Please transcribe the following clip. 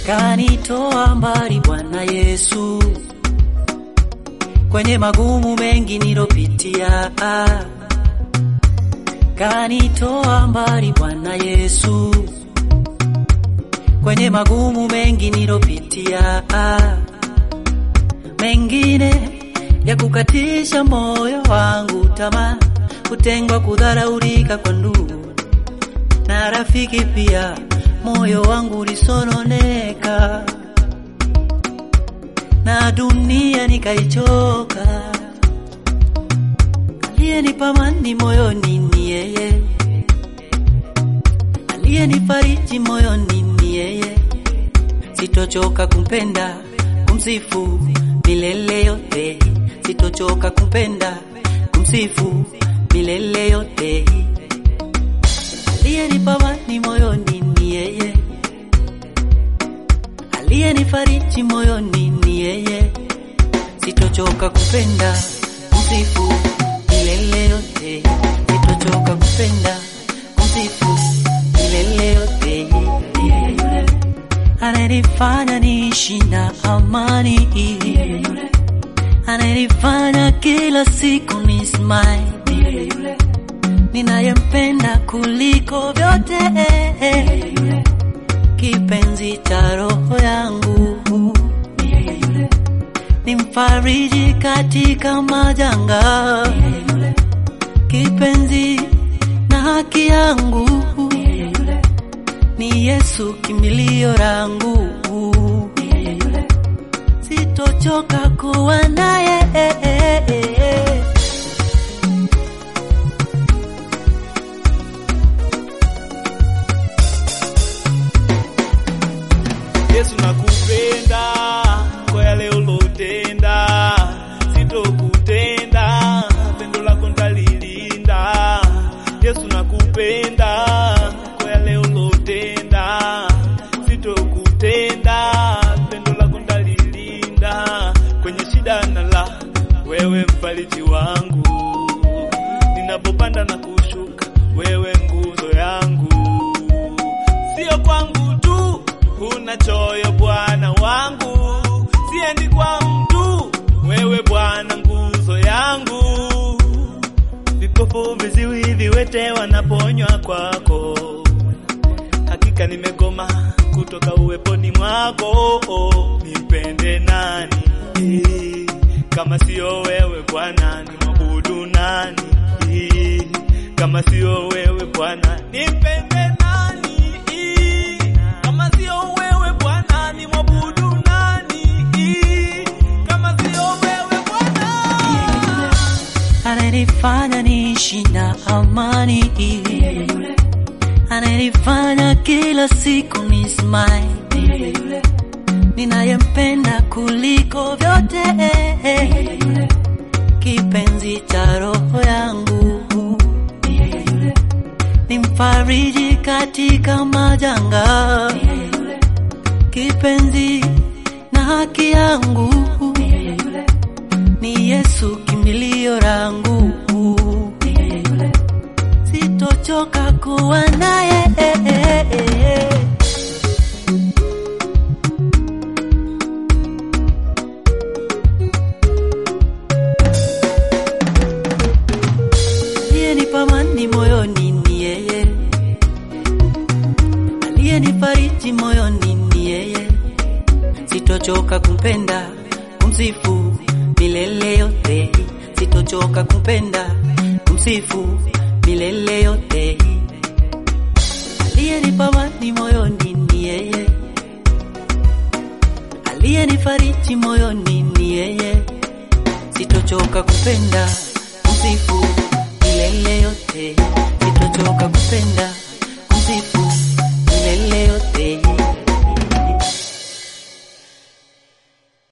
kanitoa mbali Bwana Yesu, kwenye magumu mengi nilopitia, kanitoa mbali Bwana Yesu, kwenye magumu mengi nilopitia, mengine ya kukatisha moyo wangu tamaa, kutengwa, kudharaulika kwa ndugu na rafiki pia, moyo wangu ulisononeka na dunia nikaichoka. Aliyenipa amani moyoni ni yeye, aliyenifariji moyoni ni yeye. Sitochoka kumpenda, kumsifu milele yote, sitochoka kumpenda, kumsifu milele yote. Aliyenipa amani moyoni ni yeye, aliyenifariji moyoni ni yeye. Sitochoka kupenda, kumsifu milele yote, sitochoka kupenda, kumsifu milele yote. Yeye yule ananifanya niishi na amani, yeye yule ananifanya kila siku ni smile, yeye yule ninayempenda kuliko vyote, kipenzi cha roho yangu, ni mfariji katika majanga, kipenzi na haki yangu, ni Yesu kimbilio langu, sitochoka kuwa naye. Yesu nakupenda kwa yale ulotenda, sitokutenda, pendo lako ndalilinda. Yesu nakupenda kwa yale ulotenda, sitokutenda, pendo lako ndalilinda. Kwenye shida na la, wewe mfariji wangu, ninapopanda na kushuka, wewe nguzo yangu, sio kwangu tu huna choyo Bwana wangu, siendi kwa mtu, wewe Bwana nguzo yangu. Vipofu, viziwi, viwete wanaponywa kwako, hakika nimegoma kutoka uweponi mwako. Nipende nani kama sio wewe Bwana? Nimwabudu nani kama sio wewe Bwana? Nipende nani kama sio wewe Bwana? Nimwabudu nani kama sio wewe Bwana? ananifanya niishi na amani, ananifanya kila siku ni smile, ninayempenda kuliko vyote, kipenzi cha roho yangu, ni mfariji katika majanga, kipenzi na haki yangu ni Yesu kimbilio langu, sitochoka kuwa naye. Aliyenipa amani moyoni ni yeye, aliyenifariji moyoni ni yeye. Sitochoka kumpenda, kumsifu milele yote, sitochoka kumpenda, kumsifu milele yote. Aliyenipa amani moyoni ni yeye, aliyenifariji moyoni ni yeye. Sitochoka kupenda, kumsifu milele yote, sitochoka kupenda, kumsifu milele yote.